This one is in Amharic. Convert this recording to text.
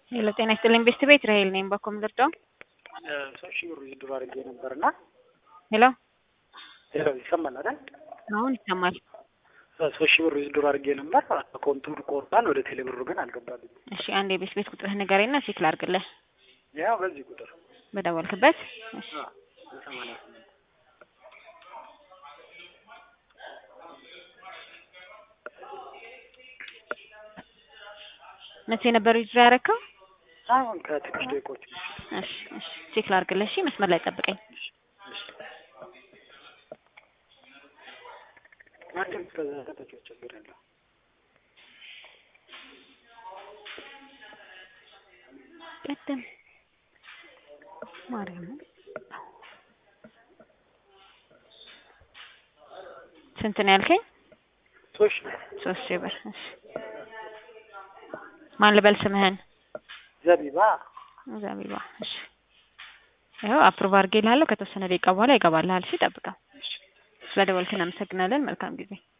ሄሎ ጤና ይስጥልኝ ቤስት ቤት ራሄል ነኝ። በኮም ልርዳው? ሶስት ሺህ ብር ዊዝድሮ አድርጌ ነበርና ሄሎ ሄሎ ይሰማል አይደል? አሁን ይሰማል። ሶስት ሺህ ብር ዊዝድሮ አድርጌ ነበር። አካውንቱን ቆርጧል። ወደ ቴሌ ብሩ ግን አልገባልኝ። እሺ አንድ የቤት ቤት ቁጥርህ ንገረኝና ቼክ ላድርግልህ። ያው በዚህ ቁጥር በደወልክበት። እሺ በሰማንያ ስምንት መቼ ነበር ዊዝድሮ ያደረከው? አሁን ከትንሽ ደቂቆች በፊት እሺ እሺ ቼክ ላድርግልህ። እሺ መስመር ላይ ጠብቀኝ። ማንም ከዛ ተጠቂው ችግር የለው። ቅድም ማርያም ስንት ነው ያልከኝ? ሶስት ሺህ ሶስት ሺህ ብር። እሺ ማን ልበል ስምህን? ዘቢባ ዘቢባ። እሺ ይኸው አፕሩቭ አድርጌልሃለሁ። ከተወሰነ ደቂቃ በኋላ ይገባልሃል። እሺ ጠብቀው። ስለደወልክን አመሰግናለን። መልካም ጊዜ